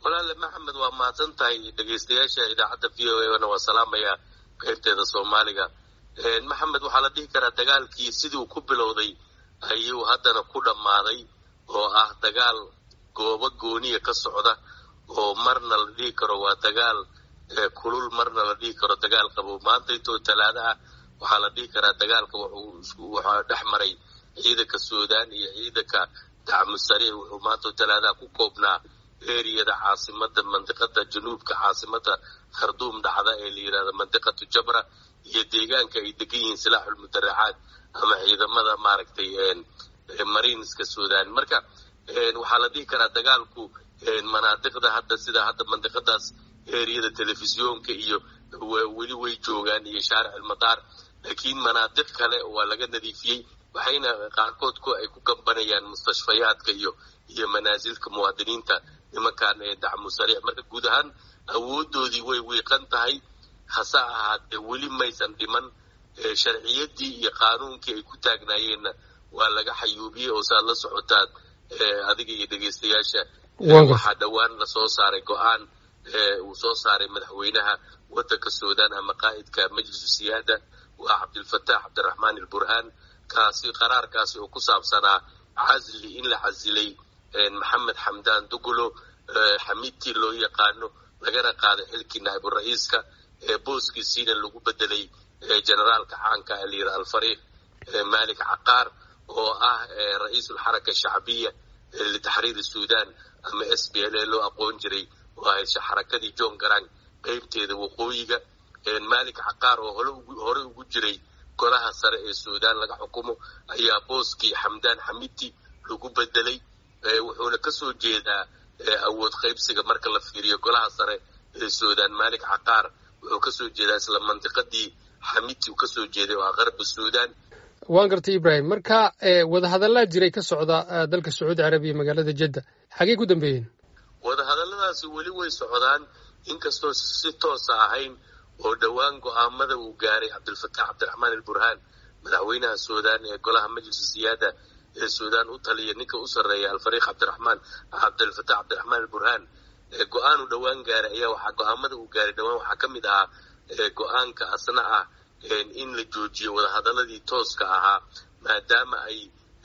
walaale maxamed waa mahadsan tahay dhegaystayaasha idaacadda v o a na waa salaamaya qaybteeda soomaaliga maxamed waxaa la dhihi karaa dagaalkii sidii uu ku bilowday ayuu haddana ku dhammaaday oo ah dagaal goobo gooniya ka socda oo marna la dhihi karo waa dagaal kulul marna la dhihi karo dagaal qabow maanta intoo talaada ah waxaa la dhihi karaa dagaalka waxaa dhex maray ciidanka suudaan iyo ciidanka dacmu sariic wuxuu maanta talaadaha ku koobnaa eriyada caasimada mandiqada januubka caasimada kharduum dhacda ee la yidhahda mandiqatu jabra iyo deegaanka ay degan yihiin silaaxulmudaracaad ama ciidamada maaragtay mariinska suudaan marka waxaa la dhihi karaa dagaalku manaadiqda hadda sida hadda mandiqadaas eriyada telefisyoonka iyo weli way joogaan iyo shaaric almadaar laakiin manaadiq kale waa laga nadiifiyey waxayna qaarkood ku ay ku gambanayaan mustashfayaadka iyo iyo manaasilka muwaadiniinta nimankan ee dacmu sariic marka guud ahaan awoodoodii way wiiqan tahay hase ahaatee weli maysan dhiman sharciyadii iyo qaanuunkii ay ku taagnaayeenna waa laga xayuubiyey oo saad la socotaan adiga iyo dhegaystayaasha waxaa dhowaan lasoo saaray go-aan uu soo saaray madaxweynaha wadanka suudaan ama qaa'idka majlisu siyaada waa cabdilfataax cabdiraxmaan alburhaan kaasi qaraarkaasi oo ku saabsanaa casli in la casilay maxamed xamdaan dugulo xamiidtii loo yaqaano lagana qaaday xilkii naa'ibu ra-iiska booskiisiina lagu bedelay generaalka caanka ee layidhi alfariiq malik caqaar oo ah ra-iisulxaraka shacbiya litaxriiri suudaan ama s b l a loo aqoon jiray oo ahayd xarakadii john garang qeybteeda waqooyiga malik caqaar oo hore ugu jiray golaha sare ee suudaan laga xukumo ayaa booskii xamdaan xamidti lagu bedelay wuxuuna kasoo jeedaa awood qaybsiga marka la fiiriyo golaha sare ee suudaan malik caqaar wuxuu kasoo jeedaa isla mandiqadii xamidti uu kasoo jeeday oo ah qarba suudaan waan gartay ibrahim marka wadahadallaa jiray ka socda dalka sacuudi carabiya magaalada jedda xagey ku dambeeyeen wadahadalladaasi weli way socdaan inkastoo si toosa ahayn oo dhowaan go-aamada uu gaaray cabdilfataax cabdiraxmaan alburhaan madaxweynaha suudaan ee golaha majlisu siyaada ee suudaan u taliya ninka u sarreeya alfariiq cabdiraxmaan cabdilfataax cabdiraxmaan alburhaan go-aan uu dhowaan gaaray ayaa waxaa go-aamada uu gaaray dhowaan waxaa ka mid ahaa go-aanka asna ah in la joojiyo wadahadaladii tooska ahaa maadaama ay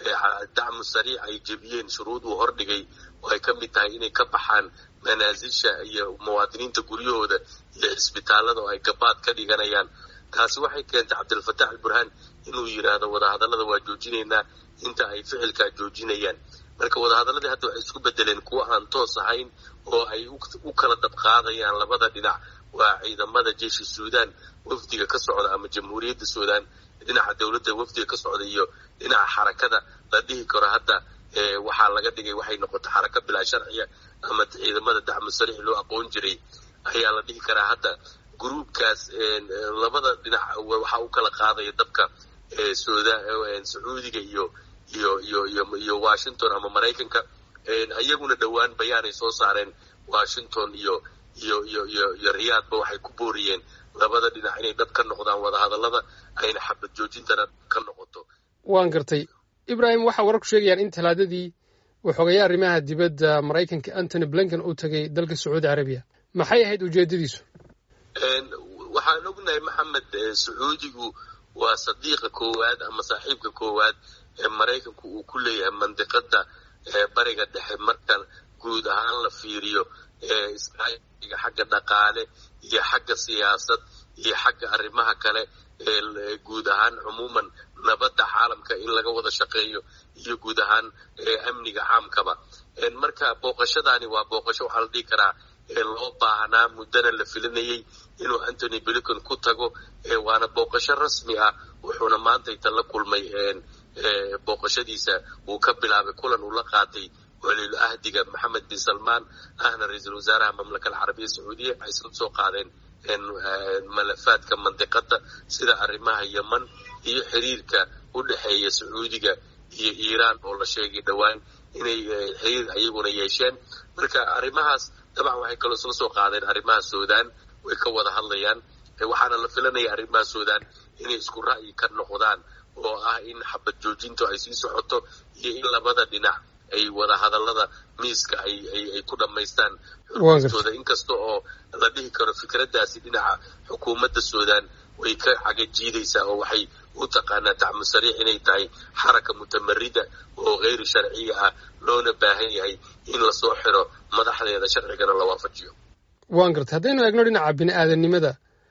dacmu sariic ay jebiyeen shuruud uu hordhigay oo ay ka mid tahay inay ka baxaan manaasisha iyo muwaadiniinta guryahooda iyo cisbitaalada oo ay gabaad ka dhiganayaan taasi waxay keentay cabdilfataax alburhaan inuu yidhaahdo wadahadallada waa joojinaynaa inta ay ficilkaa joojinayaan marka wadahadaladii hadda waxay isku bedeleen kuwa aan toos ahayn oo ay u kala dabqaadayaan labada dhinac waa ciidamada jeeshi suudaan wafdiga ka socda ama jamhuuriyadda suudaan dhinaca dowladda wafdiga ka socda iyo dhinaca xarakada la dhihi karo hadda waxaa laga dhigay waxay noqotay xaraka bilaa sharciya ama ciidamada dacmu sariix loo aqoon jiray ayaa la dhihi karaa hadda gruubkaas labada dhinac waxaa u kala qaadaya dabka sacuudiga iyo iyo iyo iyo iyo washington ama maraykanka iyaguna dhowaan bayaanay soo saareen washington iyo iyo iyo iyo iyo riyaadba waxay ku booriyeen labada dhinac inay dhab ka noqdaan wadahadallada ayna xabad joojintana ka noqoto waan gartay ibrahim waxaa wararku sheegayaan in talaadadii waxoogaya arrimaha dibadda maraykanka antony blinken uu tegay dalka sacuudi carabiya maxay ahayd ujeedadiisu waxaan ognahay maxamed sacuudigu waa sadiiqa koowaad ama saaxiibka koowaad ee maraykanku uu ku leeyahay mandiqada bariga dhexe marka guud ahaan la fiiriyo iskaashiga xagga dhaqaale iyo xagga siyaasad iyo xagga arrimaha kale ee guud ahaan cumuuman nabadda caalamka in laga wada shaqeeyo iyo guud ahaan amniga caamkaba marka booqashadaani waa booqasho waxaa la dhihi karaa loo baahnaa muddana la filinayay inuu antony blinken ku tago waana booqasho rasmi ah wuxuuna maantayta la kulmay booqashadiisa uu ka bilaabay kulan uu la qaatay waliil ahdiga maxamed bin salmaan ahna ra-iisul wasaaraha mamlaka alcarabiya sacuudiya waxay isla soo qaadeen malafaadka mandiqada sida arrimaha yeman iyo xiriirka u dhexeeya sacuudiga iyo iiraan oo la sheegay dhowaan inay xiriir ayaguna yeesheen marka arrimahaas dabcan waxay kaloo isla soo qaadeen arrimaha suudaan way ka wada hadlayaan waxaana la filanaya arrimaha suudaan inay isku ra'yi ka noqdaan oo ah in xabad joojintu ay sii socoto iyo in labada dhinac ay wadahadallada miiska ay ay ku dhammaystaan xurgustooda inkasta oo la dhihi karo fikraddaasi dhinaca xukuumadda suudaan way ka cagajiidaysaa oo waxay u taqaanaa tacmu sariix inay tahay xaraka mutamarida oo hayri sharciya ah loona baahan yahay in lasoo xiro madaxdeeda sharcigana la waafajiyo waan gartay haddaynu eegno dhinaca bini aadanimada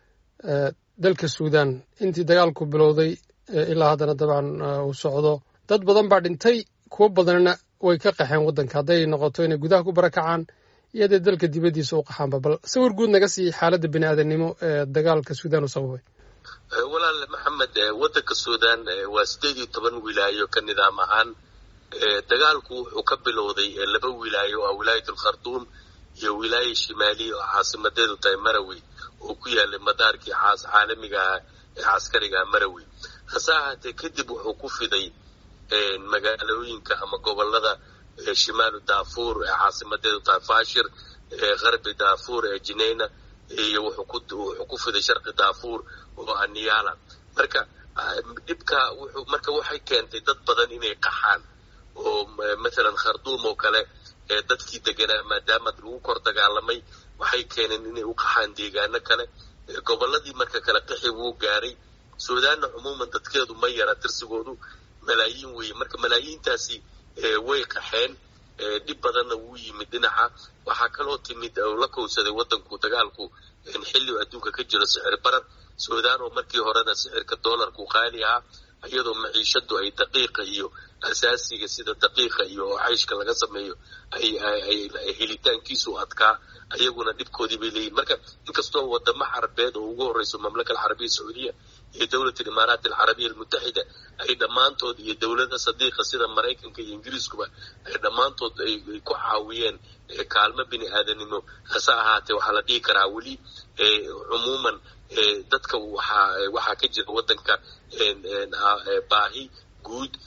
dalka suudaan intii dagaalku bilowday ilaa haddana dabcan uu socdo dad badan baa dhintay kuwo badanna way ka qaxeen waddanka hadday noqoto inay gudaha ku barakacaan iyo hadday dalka dibaddiisa u qaxaanba bal sawir guud naga sii xaaladda bini aadanimo ee dagaalka suudaan u sababay walaal maxamed waddanka suudaan waa sideed iyo toban wilaayo ka nidaam ahaan dagaalku wuxuu ka bilowday laba wilaayo oo ah wilaayat alkhartuum iyo wilaaya shimaaliya oo caasimadeedu tahay marawi oo ku yaalay madaarkii caalamiga ah ee caskariga ah marawi hase ahaatee kadib wuxuu ku fiday magaalooyinka ama gobolada shimaalu daafuur ee caasimadeedu tahay fashir harbi daafuur ee jineyna iyo wuxuu ku fiday sharqi daafuur oo ah niyala marka dhibka wuxuu marka waxay keentay dad badan inay qaxaan oo mathalan kharduum oo kale ee dadkii deganaa maadaama lagu kor dagaalamay waxay keeneen inay u qaxaan deegaano kale gobolladii marka kale qixi wuu gaaray suudaanna cumuuman dadkeedu ma yara tirsigoodu malaayiin weeye marka malaayiintaasi way qaxeen dhib badanna wuu yimid dhinaca waxaa kaloo timid oo la kowsaday waddanku dagaalku xilli adduunka ka jiro sicir barar suudaan oo markii horena sicirka doolarku qaali ahaa iyadoo maciishadu ay daqiiqa iyo asaasiga sida daqiiqa iyo oo cayshka laga sameeyo ay helitaankiisu adkaa ayaguna dhibkoodii bay leeyihin marka inkastoo wadamo carabeed oo ugu horeyso mamlaka alcarabiya sacuudiya iyo dowlat alimaaraat alcarabiya almutaxida ay dhammaantood iyo dowlada sadiiqa sida maraykanka iyo ingiriiskuba ay dhammaantood ay ku caawiyeen kaalmo bini aadanimo hase ahaatee waxaa la dhihi karaa weli cumuuman dadka waxaa waxaa ka jira waddanka baahi guud